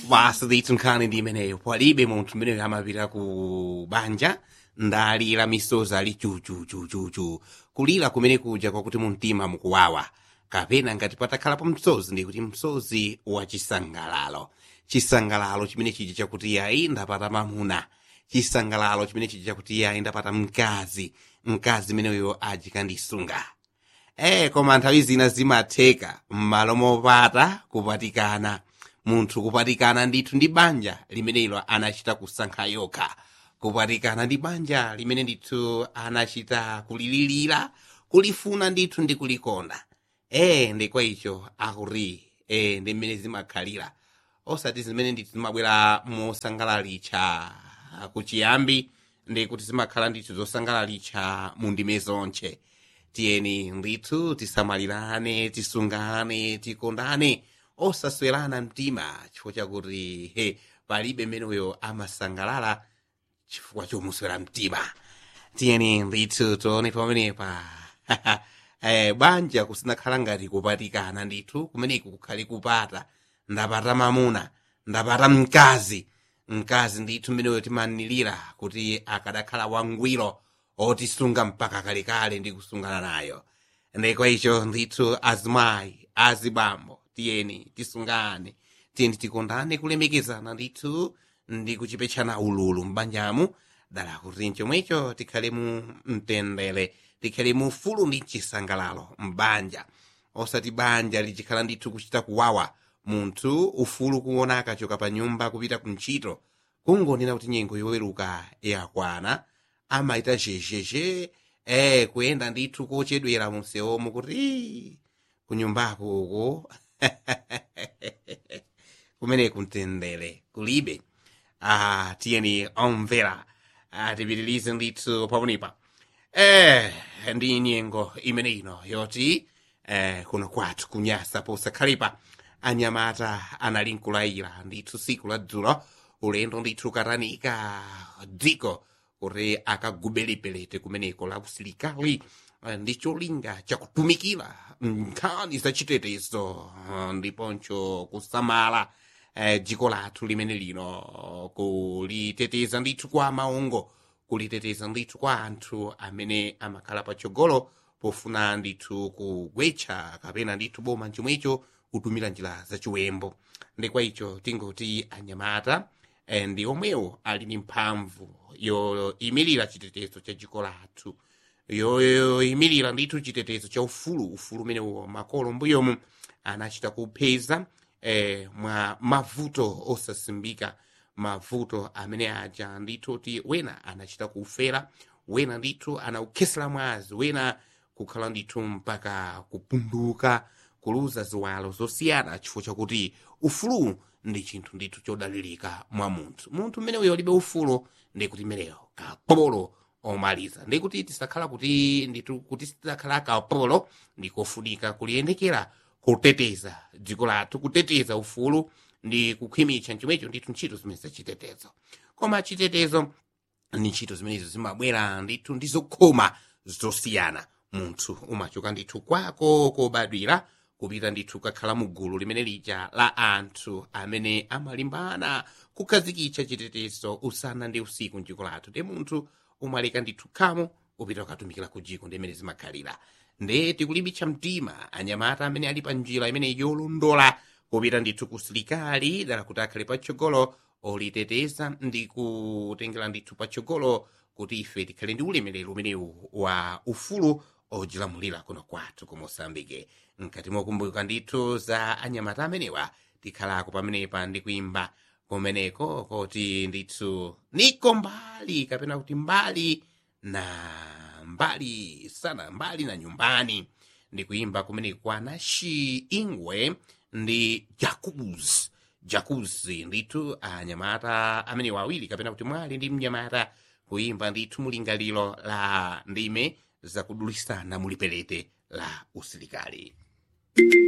basi ndithu nkhani ndi imeneyo palibe munthu mmeneyo amapita ku banja ndalira misozi ali chuchuchuchuchu kulira kumene kuja kwakuti mumtima mukuwawa kapena ngati patakhalapo msozi ndikuti msozi wa chisangalalo chisangalalo chimene chija chakuti yayi ndapata mamuna chisangalalo chimene chija chakuti yayi ndapata mkazi mkazi meneyo ajikandisunga eh koma nthawi zina zimatheka m'malo mopata kupatikana munthu kupatikana ndithu ndi banja limenelo anachita kusankha yokha kupatikana ndi banja limene ndithu anachita kulililira kulifuna ndithu ndi kulikonda eh ndi kwa icho akuti eh ndi mmene zimakhalira osati zimene ndithu zimabwera mosangalalitcha kuchiyambi ndi kuti zimakhala ndithu zosangalalitcha mu ndime zonche tiyeni ndithu tisamalirane tisungane tikondane osaswerana mtima chifukwa chakuti he palibe mmeneyo amasangalala chifukwa chomuswera mtima tiyeni ndithu tione pamenepa eh, banja kusinakhala ngati kupatikana ndithu kumeneku kukhale kupata ndapata mamuna ndapata mkazi mkazi ndithu mmeneyo timanilira kuti akadakhala wangwiro otisunga mpaka kalekale ndi kusungana nayo ndikwa icho ndithu azimayi azibambo tiyeni tisungane tiyeni tikondane kulemekezana ndithu ndi kuchipetchana ululu m'banjamu dala kuti chomwecho tikhale mu mtendere tikhale mu ufulu ndi chisangalalo m'banja osati banja lichikhala ndithu kuchita kuwawa munthu ufulu kuona akachoka pa nyumba kupita ku ntchito kungonena kuti nyengo yoweruka yakwana amaita zhezhezhe eh kuyenda ndithu kochedwera munsewomo kuti kunyumbako uko kumeneku mtendere kulibe ah tiyeni omvera ah, tipitilize ndithu pamwepa eh ndi nyengo imene ino yoti eh kuno kwathu kunyasa posakhalepa anyamata anali nkulayira ndithu siku la dzulo ulendo ndithu katanika dziko kuti akagubele pelete kumeneko la usilikali eh, ndi cholinga chakutumikira nkhani zachitetezo eh, ndiponso kusamala eh, dziko lathu limene lino kuliteteza ndithu kwa maungo kuliteteza ndithu kwa anthu amene amakhala patsogolo pofuna ndithu kugwetcha kapena ndithu boma chomwecho kutumira njira zachiwembo ndi kwa icho tingoti anyamata eh, ndi omwewo ali ndi mphamvu yoyimirira chitetezo cha dziko lathu yoyimirira ndithu chitetezo cha ufulu ufulu umenewo makolo mbuyomu anachita kupeza eh, mwa mavuto osasimbika mavuto amene aja ndithu ti wena anachita kufera wena ndithu anaukhesera mwazi wena kukhala ndithu mpaka kupunduka kuluza ziwalo zosiyana chifukwa chakuti ufulu ndi chinthu ndithu chodalirika mwa munthu munthu mmene uyo alibe ufulu ndi kuti meneyo kapolo omaliza ndi kuti tisakhala kuti ndithu kuti titakhala kapolo ndikofunika kuliyendekera kuteteza dziko lathu kuteteza ufulu ndi kukhwimitsa chomwecho ndithu ntchito zimene zachitetezo koma chitetezo ni ntchito zimenezo zimabwera ndithu ndi zokhoma zosiyana munthu umachoka ndithu kwako kobadwira kupita ndithu kakhala mu gulu limene lija la anthu amene amalimbana kukhazikitsa chitetezo usana ndi usiku mdziko lathu ndi munthu umaleka ndithu khamo upita ukatumikira ku dziko ndi imene zimakhalira nde tikulimbitsa mtima anyamata amene ali pa njira imene yolondola kupita ndithu ku silikali dala kuti akhale patsogolo oliteteza ndi kutengera ndithu patsogolo kuti ife tikhale ndi ulemerero umenewu wa ufulu ojilamulira kuno kwathu ku mosambike mkati mokumbuka ndithu za anyamata amenewa tikhalako pamenepa ndi kuimba kumeneko kuti ndithu niko mbali kapena kuti mbali na mbali sana mbali na nyumbani ndi kuimba kumeneko kwa nashi ingwe ndi jacuz jacuz ndithu anyamata amenewa awiri kapena kuti mwali ndi mnyamata kuimba ndithu mulingaliro la ndime zakudulisana mulipelete la usilikali